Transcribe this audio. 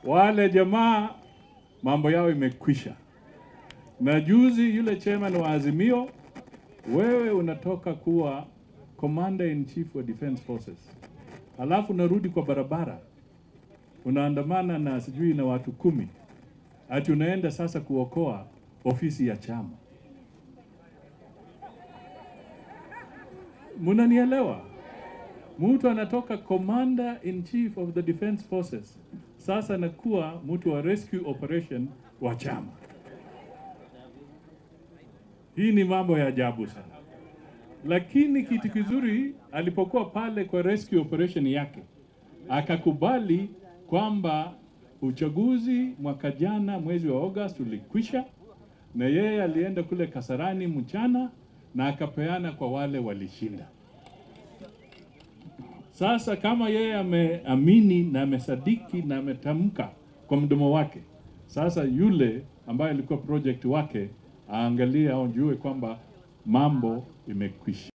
wale jamaa mambo yao imekwisha. Na juzi yule chairman wa Azimio, wewe unatoka kuwa commander in chief wa defense forces, alafu unarudi kwa barabara unaandamana na sijui na watu kumi, ati unaenda sasa kuokoa ofisi ya chama. Munanielewa? Mtu anatoka commander in chief of the defense forces, sasa anakuwa mtu wa rescue operation wa chama. Hii ni mambo ya ajabu sana, lakini kitu kizuri alipokuwa pale kwa rescue operation yake akakubali kwamba uchaguzi mwaka jana mwezi wa August ulikwisha, na yeye alienda kule Kasarani mchana na akapeana kwa wale walishinda. Sasa kama yeye ameamini na amesadiki na ametamka kwa mdomo wake, sasa yule ambaye alikuwa project wake aangalie, aonjue kwamba mambo imekwisha.